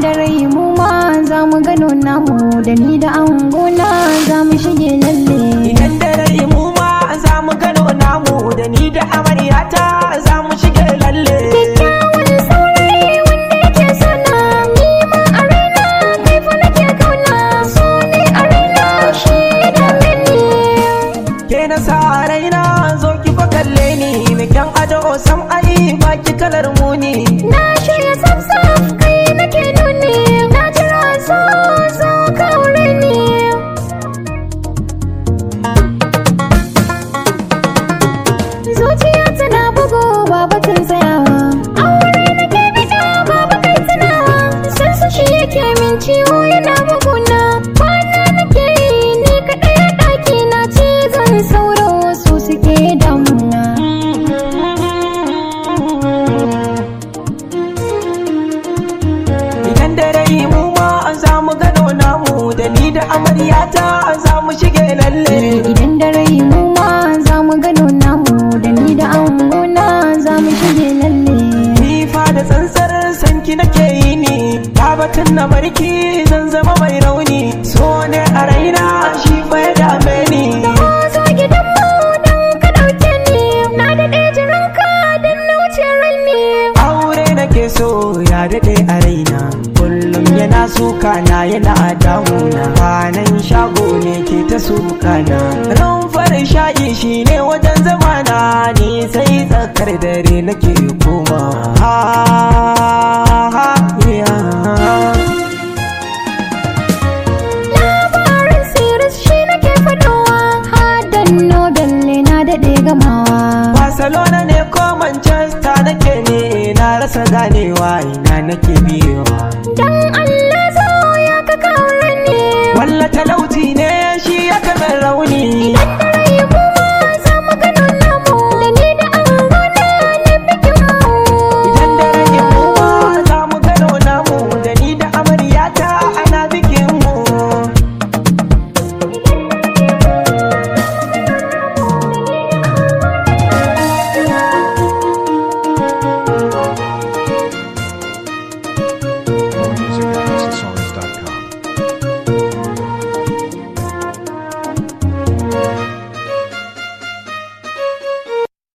da rai mu ma za mu gano namu da ni da angona za mu shige lalle Idan da rai mu ma za mu gano namu da ni da amaryata za mu shige lalle. kyakkyawan saurayi wanda yake sana ni ma a raina kai fa nake kauna so ne a raina shi ya dame ni Ke na sa raina zo ki fa kalle ni mai kyan ado sam ai baki kalar muni. na shirya saf kai nake nuni na jira so so ka aure ni zuciya tana bugu ba batun tsayawa aure nake bida ba bakai tunawa san su shi yake min ciwo yana buguna kwana nake yi ni kaɗai a ɗaki na cizon sauro su suke damuna Idan da rai mu ma za mu gano namu da ni da amaryata za mu shige lalle. idan da rai mu ma za mu gano namu da ni da angona za mu shige lalle Ni fa da tsantsar sanki nake yi ni, ta batun na barki zan zama mai rauni. So ne a raina shi fa ya dame ni. zo gidan mu dan ka dauke ni na daɗe jiranka dan na wuce ranni Aure nake so ya daɗe a raina. Kullum yana suka na yana damuna. Kwanan shago ne ke ta suka na. Ran farin sha'i shi ne wajen zamana ni sai tsakar dare nake koma. Ha, ha, yeah. labarin sirris shi nake fadowa hadan nobel ne na daɗe gamawa Barcelona ne ko Manchester nake ne na rasa ganewa ina nake biyewa